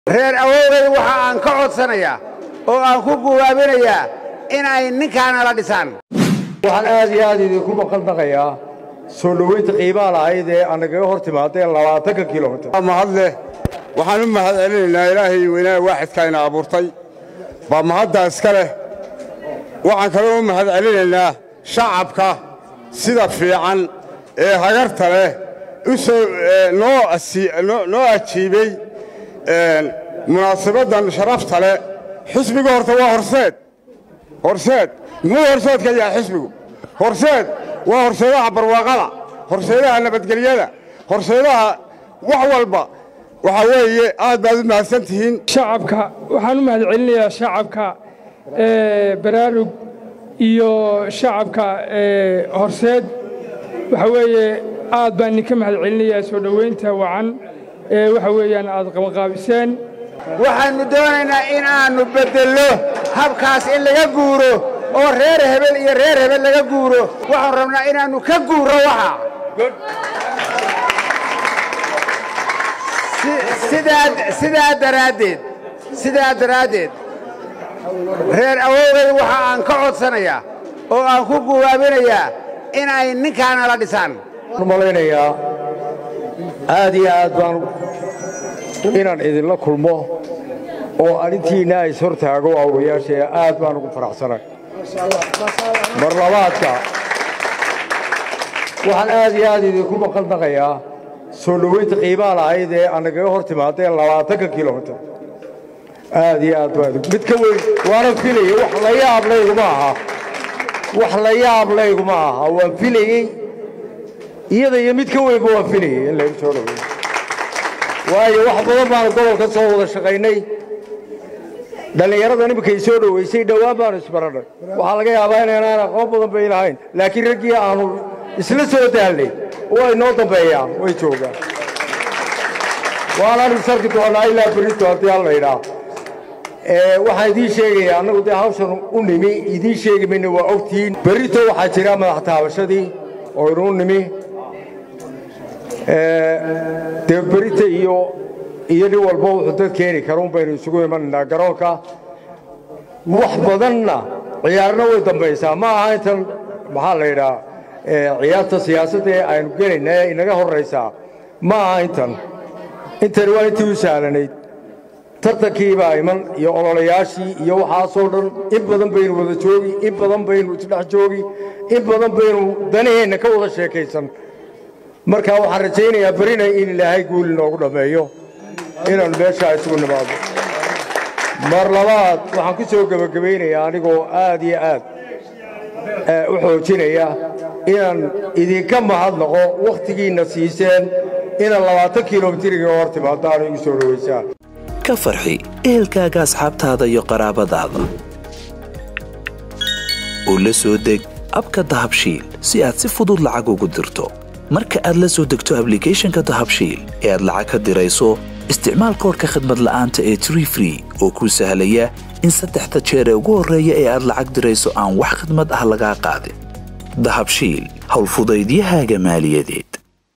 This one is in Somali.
reer awowgay waxa aan ka codsanayaa oo aan ku guwaabinayaa in ay ninkaana la dhisaan waxaan aad iyo aad idinku maqaldaqayaa soo dhoweynta qiimaha lahayd ee anagaga hor timaadeen labaatanka kilomitir mahad leh waxaan u mahad celinaynaa ilaahay weynaa waaxidka ina abuurtay baa mahaddaa iska leh waxaan kaloo u mahad celinaynaa shacabka sida fiican ee hagarta leh u soo noo ajiibey munaasabaddan sharafta leh xisbiga horta waa horseed horseed muxuu horseed ka yahay xisbigu horseed waa horseedaha barwaaqada horseedaha nabadgelyada horseedaha wax walba waxaa weeye aad baad u mahadsan tihiin shacabka waxaan u mahad celinayaa shacabka baraarug iyo shacabka horseed waxa weeye aad baan idinka mahad celinayaa soo dhoweynta wacan ee waxa weeyaan aad qabanqaabiseen waxaannu doonaynaa in aannu beddello habkaas in laga guuro oo reer hebel iyo reer hebel laga guuro waxaan rabnaa inaannu ka guuro waxa sidaa daraaddeed sidaa daraaddeed reer awowgay waxa aan ka codsanayaa oo aan ku guwaabinayaa in ay ninkaana la dhisaan malaynayaa aad iyo aad baan inaan idinla kulmo oo arrintiinna is hortaago awrayaashee aad baan ugu faraxsanay mar labaadka waxaan aad iyo aad idinku maqaldaqayaa soo dhoweynta qiimaha lahayd ee anagaga hor timaadeen labaatanka kilomitir aad iyo aad baan mid ka weyn waana filayey wax la yaab layguma aha wax la yaab layguma aha waan filayey iyada iyo mid ka weynba waan filayey in laygu soo dhoweeyo waayo wax badan baanu gobolka soo wada shaqaynay dhallinyarada nimankay soo dhoweysay dhowaan baanu isbarannay waxaa laga yaabaa inaynaan aqoon badan bay lahayn laakiin raggii aanu isla soo daallay oo ay noo dambeeyaan way joogaan waanaan isarki doonnaa ilaa berito haddii alla idhaa waxaan idiin sheegayaa annagu dee hawshan u nimi idiin sheegi mayna waa ogtihiin berrito waxaa jira madax taabashadii oo inuu nimi dee berita iyo iyo nin walba wuxuu dad keeni kara un baynu isugu imanaynaa garoonka wax badanna ciyaarna way dambaysaa ma aha intan maxaa la yidhaa ciyaarta siyaasadda ee aynu gelayna ee inaga horraysaa ma aha intan intani waa intii u sahlanayd tartankii baa iman iyo ololayaashii iyo waxaasoo dhan in badan baynu wada joogi in badan baynu isdhex joogi in badan baynu danaheenna ka wada sheekaysan markaa waxaan rajaynayaa berina in ilaahay guuli noogu dhammeeyo inaannu meeshaa isugu nimaado mar labaad waxaan ku soo gebagabaynayaa anigoo aad iyo aad u xoojinaya inaan idinka mahadnaqo wakhtigiinna siiseen inaad labaatan kilomitiriga hor timaadaan igu soo dhowaysaan ka farxi ehelkaaga asxaabtaada iyo qaraabadaada oo la soo deg abka dahabshiil si aad si fudud lacag ugu dirto marka aad la soo degto ablicathonka dahabshiil ee aad lacag ka dirayso isticmaal koorka khadmad la'aanta ee tree free oo kuu sahlaya in saddexda jeer ee ugu horreeya ee aad lacag dirayso aan wax khidmad ah lagaa qaadin dahabshiil howlfudaydiyahaaga maaliyadeed